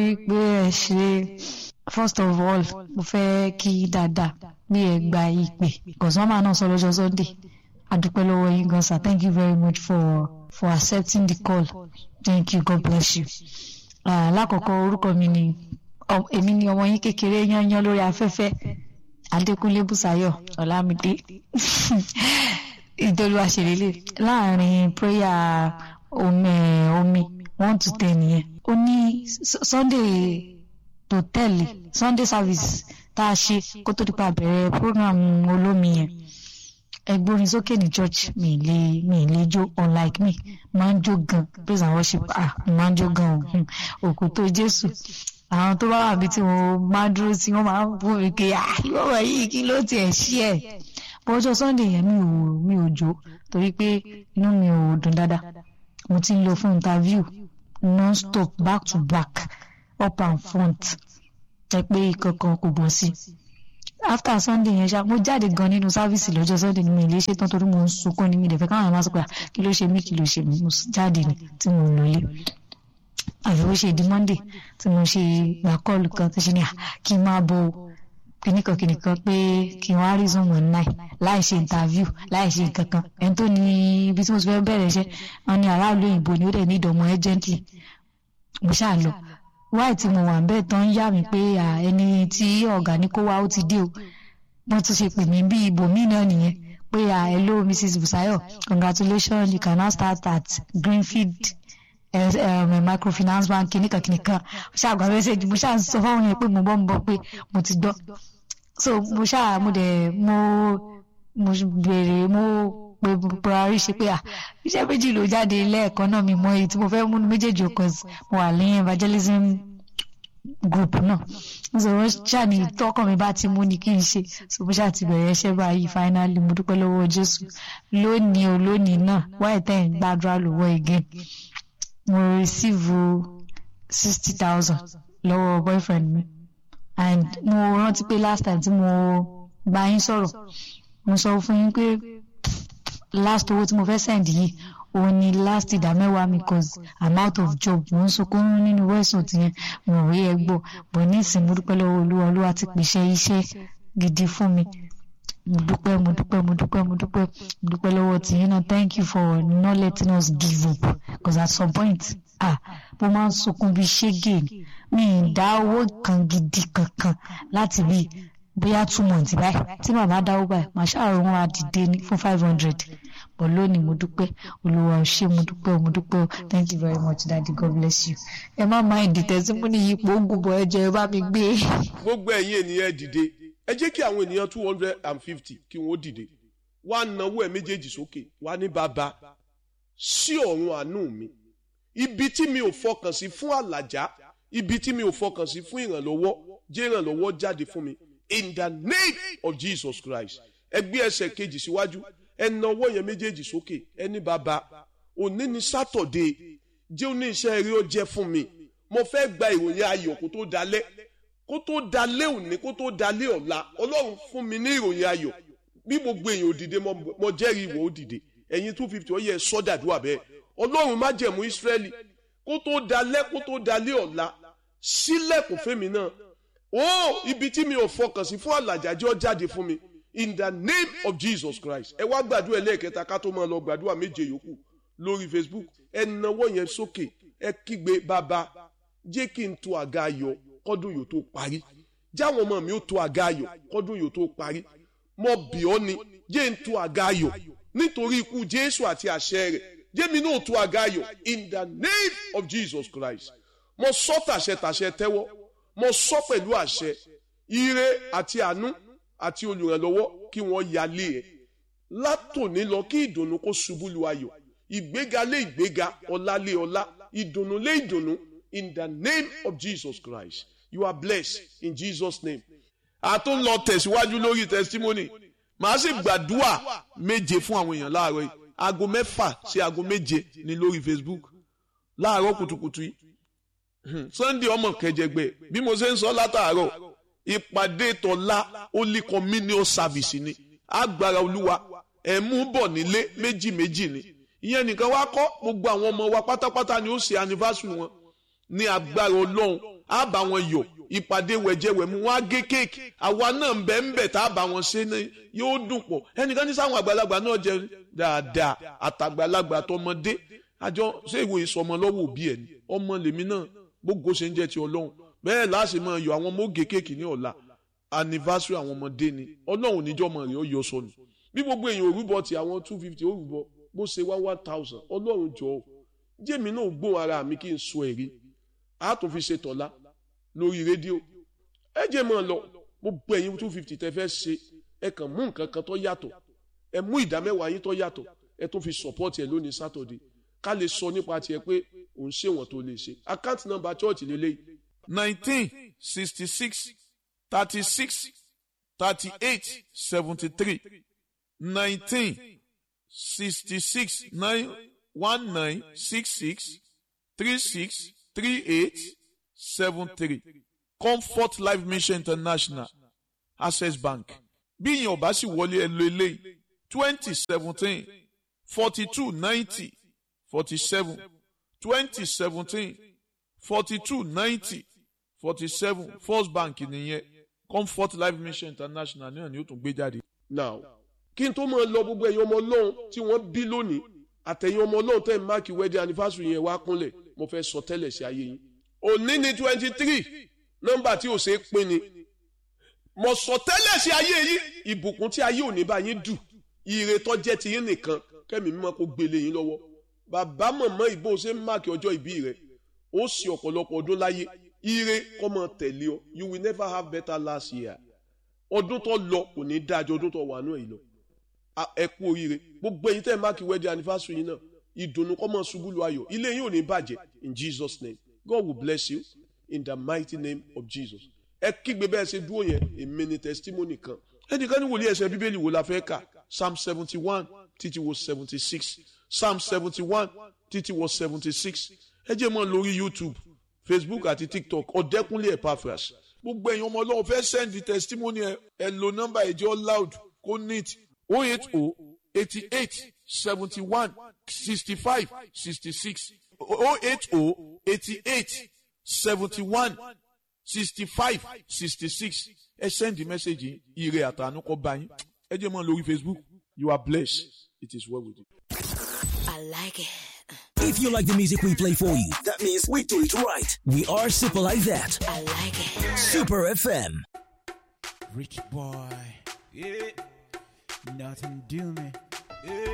pé ẹ ṣe first of all mo fẹ́ kí dáadáa bí ẹ gba ìpè kọ̀sánmà náà sọ lọ́jọ́ sunday adúpẹ́ lọ́wọ́ yín gan sir thank you very much for for accepting the call thank you god bless you. lákọ̀ọ́kọ́ orúkọ mi ni èmi ni ọmọ yín kékeré yányán lórí afẹ́fẹ́ adékúnlé bùsáyọ̀ ọ̀làmídé ìdólúwa ṣèlélẹ̀ láàrin prayer omi omi one to ten yẹn ó ní sunday tó tẹ̀lé sunday service tá a ṣe kó tó dípa bẹ̀rẹ̀ program olómi yẹn ẹgbórin sókè ní church mi lè mi lè jó unlike me máa ń jó gan praise and worship ah máa ń jó gan o òkú tó jésù àwọn tó bá wà bí tí wọn máa dúró sí wọn máa ń fún mi pé ah ìwọ wọ̀nyí kí ló tiẹ̀ ṣí ẹ̀ bọ́jọ́ sunday yẹn mi ò mi ò jó torí pé inú mi ò dùn dáadáa mo ti ń lọ fún interview non-stop back to back up and front jẹ pé ìkankan kò bọ́ sí after sunday yẹn ṣá mo jáde gan nínú sáfíìsì lọ́jọ́ sunday ni mi lè ṣe tán torí mo ń sunkún ní mi dẹ̀ fẹ́ káwọn àwọn máa sọ pé kí ló ṣe mí kí ló ṣe mí mo jáde ni tí mo lò lé àfi ó ṣe di monday tí mo ṣe gbà kọ́ọ̀lù kan tó ṣe ní à kí n máa bọ kìnìkan kìnìkan pé kí n wá rí zoom one nine láì ṣe interview láì ṣe nǹkan kan ẹni tó ní ibi tí mo ti fẹ́ bẹ̀rẹ̀ iṣẹ́ wọn ní aráàlú òyìnbó ni ó dẹ̀ ní ìdọ̀mọ́ urgently mo ṣáà lọ wáì tí mo wà ń bẹ́ẹ̀ tán yá mi pé ẹni tí ọ̀gá ní kó wá ó ti dé o wọ́n tún ṣe pè mí bí ibòmíì náà nìyẹn pé hello mrs busayo congratulations you can now start at greenfield um, microfinance bank kìnìkan kìnìkan ṣáà gba mẹ́sẹ̀gì mo ṣáà sọ fáwọn yẹn pé mo bọ́ mo bọ́ pé mo ti gbọ́ so mo ṣáà mo dẹ̀ mo mo béèrè mo pé buhari ṣe pé iṣẹ́ méjì ló jáde lẹ́ẹ̀kan náà mi mọ èyí tí mo fẹ́ múnú méjèèjì ọkọ̀ mo wà ní evangelism group náà nítorí ṣáà ní tọkàn mi bá ti mú ni kí n ṣe so mo ṣáà ti bẹ̀rẹ̀ iṣẹ́ báyìí finally mo dúpẹ́ lọ́wọ́ jésù lónìí o lónìí náà wáyé tẹ̀ ń gbàdúrà lọ́wọ́ again mo receive sixty thousand lọ́wọ́ boyfriend mi and mo rántí pé last time tí mo bá yín sọ̀rọ̀ mo sọ fún yín pé last owó tí mo fẹ́ send yìí òun ni last ìdá mẹ́wàá mi cause i'm out of job mo ń sunkún nínú wẹ́sùn tìyẹn mo rí ẹ gbọ́ bọ̀ ní ìsìn mo dúpẹ́ lọ́wọ́ olúwa olúwa ti pèsè iṣẹ́ gidi fún mi mo dúpẹ́ mo dúpẹ́ mo dúpẹ́ mo dúpẹ́ mo dúpẹ́ lọ́wọ́ tìyẹn náà thank you for not letting us give up cause at some point ah mo máa ń sunkún bíi ṣégè mi ì dá owó kan gidi kankan láti bíi bóyá two months báyìí tí màmá dáwó báyìí màá ṣàròhún àdìde ní fún five hundred but lónìí mo dúpẹ́ olúwa ò ṣé mo dúpẹ́ mo dúpẹ́ o thank you very much daddy god bless you ẹ má máa ìdí tẹ̀símúnì yìí pò ó gùnbọ̀ ẹ jẹ́ ẹ bá mi gbé. gbogbo ẹ̀yin ènìyàn dìde ẹ jẹ́ kí àwọn ènìyàn two hundred and fifty kí wọ́n dìde wá náwó ẹ̀ méjèèjì sókè wá ní bàbá sí ọ̀run àánú mi ibi tí mi ò fọkàn sí fún àlàjá ibi tí mi ò fọkàn sí fún ìrànlọ́wọ́ jẹ́ ìrànlọ́wọ́ jáde fún mi in the name of jesus christ ẹ gbé ẹsẹ̀ kejì síwájú ẹ na ọwọ́ yẹn méjèèjì sókè ẹ ní bàbá òní ni sátọ̀dé jẹ́ òní iṣẹ́ eré ó jẹ́ fún mi mo fẹ́ gba ìròyìn ayọ̀ kó tó dalẹ́ kó tó dalẹ́ òní kó tó dalẹ́ ọ̀la ọlọ́run fún mi ní ìròyìn ayọ̀ bí gbogbo èèyàn ò dìde mo jẹ́rìí ìwọ ó dìde ẹ̀yin two fifty ó yẹ sọ́dàdúrà bẹ́ẹ̀ ọlọ́run má jẹ̀mú ìsírẹ́lì kó tó dalẹ́ kó tó dalẹ́ ọ̀la sílẹ̀kùn fẹ́mi náà ó ibi tí mi ò fọkàn sí fún àlàjájọ́ jáde fún mi in the name of jesus christ ẹ wá gbàdúrà ẹlẹ́ẹ̀kẹta ká tó máa lọ gbàdúrà méje yòókù lórí facebook ẹ nawọ́ yẹn sókè ẹ kígbe bàbá jẹ́ kí n to àga ayọ̀ kọ́dún yóò tó parí jáwọn ọmọ mi ó to àga ayọ̀ kọ́dún yóò tó parí mo bì ọ́ ni jẹ́ n to àga ayọ̀ nítorí ikú jésù àti àṣẹ rẹ̀ jẹ́ mi náà to àga ayọ̀ in the name of jesus christ mo sọ tàṣẹ tàṣẹ tẹ́wọ́ mo sọ pẹ̀lú àṣẹ ire àti àánú àti olùrànlọ́wọ́ kí wọ́n yálé ẹ̀ látòní lọ kí ìdùnnú kó ṣubú lu ayọ̀ ìgbéga lé ìgbéga ọlá lé ọlá ìdùnnú lé ìdùnnú in the name of jesus christ you are blessed in jesus name. àtún lọ tẹ̀síwájú lórí testimony màá sì gbàdúrà méje fún àwọn èèyàn láàárọ̀ yìí aago mẹ́fà sí aago méje ní lórí facebook láàárọ̀ kùtùkùtù yìí sunday ọmọ kẹjẹgbẹ bí mo ṣe ń sọ látàárọ̀ ìpàdé tọ́lá holy communion service ni agbára olúwa ẹ̀ mú bọ̀ nílé méjì méjì ni ìyẹn nìkan wá kọ́ gbogbo àwọn ọmọ wa pátápátá ni ó ṣe anniversary wọn ní agbára ọlọ́run á bá wọn yọ ìpàdé wẹ̀jẹ̀wẹ̀mú wọn á gé kéèkì àwa náà ń bẹ̀ ń bẹ̀ tá a bá wọn ṣe ní yóò dùn pọ̀ ẹnìkan ní sáwọn àgbàlagbà náà jẹ dáadáa àtàgbàlagbà tọmọdé àjọ ṣé ìwé ìsọmọ lọ́wọ́ òbí ẹ̀ ni ọmọ lèmi náà gbogbo ṣe ń jẹ́ ti ọlọ́run bẹ́ẹ̀ láti máa yọ àwọn ọmọ ògè kéèkì ní ọ̀la anniversary àwọn ọmọdé ni ọlọ́run níjọ́ ọmọ rẹ̀ ó yọ sọnù bí gbogbo èèyàn òrùbọ ti àwọn two fifty òrùbọ bó ṣe wá one thousand ọlọ́run jọ̀ọ́ jẹ́mi náà gbóhùn ara mi kí n sọ ẹ̀rí a tún fi ṣe tọ̀la lórí rédíò ẹ jẹ́ mọ́ ọ lọ gbogbo ẹ̀yin two fifty tẹ́ fẹ́ ṣe ẹ kàn mú nǹkan kan tó yàtọ̀ ẹ mú ìdá mẹ́wàá yín tó yàtọ̀ ẹ tún fi support ẹ lónìí Saturday ká lè sọ nípa tiẹ̀ pé òun ṣe wọ́n tó lè ṣe account number church lélẹ́yìí nineteen sixty six thirty six thirty eight seventy three nineteen sixty six nine one nine six six three six three eight seven three comfort life mission international access bank bí ìyẹn ọba sì wọlé ẹ lo eléyìí twenty seventeen forty two ninety forty seven twenty seventeen forty two ninety forty seven first bank nìyẹn comfort life mission international náà ni ó tún gbé jáde. now kí n tó máa lọ gbogbo ẹ̀yin ọmọ ọlọ́run tí wọ́n bí lónìí àtẹ̀yin ọmọ ọlọ́run tẹ̀ ń máàkì wedding anniversary yẹn wá kúnlẹ̀ mo fẹ́ sọ tẹ́lẹ̀ sí ayé yín. òní ni twenty three nọ́mbà tí ò ṣe é pín ni mo sọ tẹ́lẹ̀ sí ayé yín ìbùkún tí ayé òní bá yín dù ire tó jẹ́ ti yín nìkan kẹ́mi mímọ́ kó gbélé yín lọ́wọ́ bàbá mọ̀mọ́ ìbò ṣe ń máàkì ọjọ́ ìbí rẹ̀ ó sì ọ̀pọ̀lọpọ̀ ọdún láyé ire kọ́ mọ tẹ̀lé ọ you will never have better last year ọdún tó lọ kò ní dájọ́ ọdún tó wà náà yìí lọ ẹ kú oríire gbogbo ẹ̀yin tẹ́ ẹ máàkì wedding anniversary yìí náà ìdùnnú kọ́ mọ ṣubú lu ayọ̀ ilé yín ò ní bàjẹ́ in Jesus name God will bless you in the mighty name of Jesus ẹ kígbe bẹ́ẹ̀ ṣe dúró yẹn èmi ni testimony kan ẹnìkan ní wòlíì ẹsẹ̀ bíbélì wo la fẹ́ kà psalm seventy one títí wo seventy six psalm seventy one títí wo seventy six ẹ jẹ́ mọ́ lórí YouTube Facebook àti TikTok ọ̀dẹ́kúnlé Epaphras gbogbo ẹ̀yin ọmọ ọlọ́run fẹ́ send testimony ẹ ẹ lo nọ́mbà ẹ̀jẹ̀ loud kó neat oh eight oh eighty eight seventy one sixty five sixty six oh eight oh eighty eight seventy one sixty five sixty six ẹ send the message ire àtànú kọ bá yín ẹ jẹ́ mọ́ lórí Facebook you are blessed it is well with you. I like it. If you like the music we play for you, That means we do it right. we are super like that. I like it. Super FM. Rich boy. Yeah. Nothing do me. Yeah.